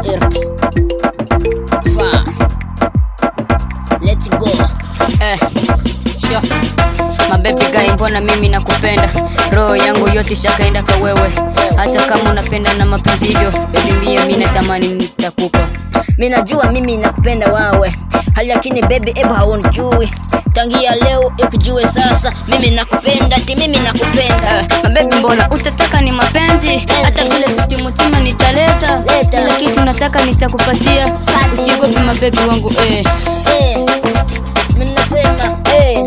Eric. Fa. Let's go. Eh, sure. Mabebi gai, mbona mimi nakupenda, roho yangu yote shakaenda kwa wewe, hata kama unapenda na mapenzi hivyo, baby mia mimi natamani nitakupa. mi najua mimi nakupenda wawe hali lakini baby ebu haunijui tangia leo ikujue sasa mimi nakupenda ti mimi nakupenda Eh, mabebi mbona utataka ni mapenzi, hata vile suti mutima nitaleta, Leta. kila kitu nataka nitakupatia, usiogope mabebi wangu eh. Eh, mi nasema eh.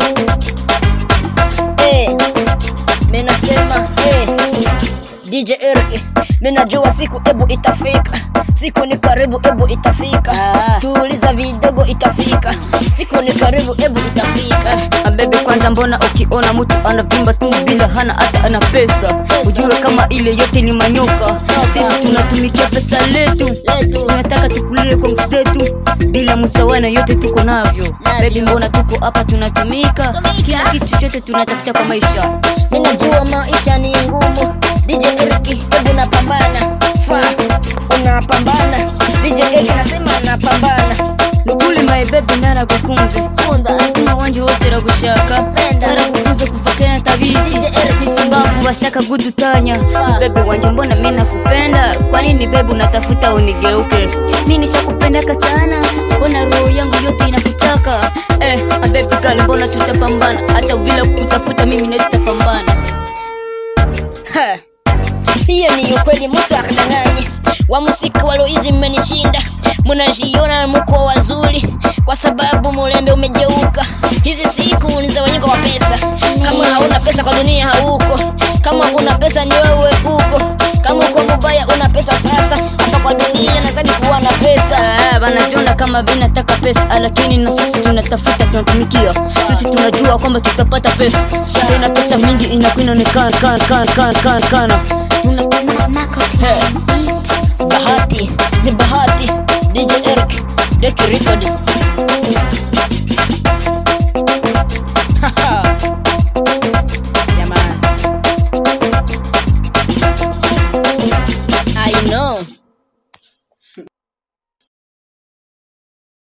Eh, mi nasema eh. DJ Eric, mi najua siku ebu itafika siku ni karibu ebu itafika Ah. tuuliza vidogo itafika siku ni karibu ebu itafika Mabebi kwanza, mbona ukiona mtu anavimba tu bila hana hata ana pesa, Pesa. ujue kama ile yote ni manyoka. Sisi tunatumikia pesa letu, Letu. tunataka tukulie kwa nguvu zetu, bila msawana yote tuko navyo. Baby, mbona tuko hapa tunatumika, Tumika. kila kitu chote tunatafuta kwa maisha. mi najua maisha ni ngumu DJ Eric ebu napambana fa unapambana DJ Eric nasema napambana nukuli my baby nara kukunze kunda kuma wanje wose ragushaka Penda. narakukunze kuvakena tabizi DJ Eric mbavu bashaka gudutanya Ah. bebe wanje mbona mi nakupenda kwa nini bebe unatafuta unigeuke mi nishakupendaka sana mbona roho yangu yote inakutaka eh, abebi kale mbona tutapambana hata vile kutafuta mimi netutapambana Ha. hiyo ni ukweli mtu akadanganye wa musika waloizi mmenishinda mnajiona mko wazuri kwa sababu mulembe umejeuka hizi siku ni za wenye kwa pesa kama hauna pesa kwa dunia hauko kama una pesa ni wewe uko kama uko mubaya una pesa sasa hapa kwa dunia nazadi kuwa na pesa Ah, wanajiona kama vinataka pesa ah, lakini na sisi tunatafuta tunatumikia sisi tunajua kwamba tutapata pesa tena pesa mingi inakuwa inaonekana kana kana kana kana kana tuna bahati ni bahati DJ Eric Deki Records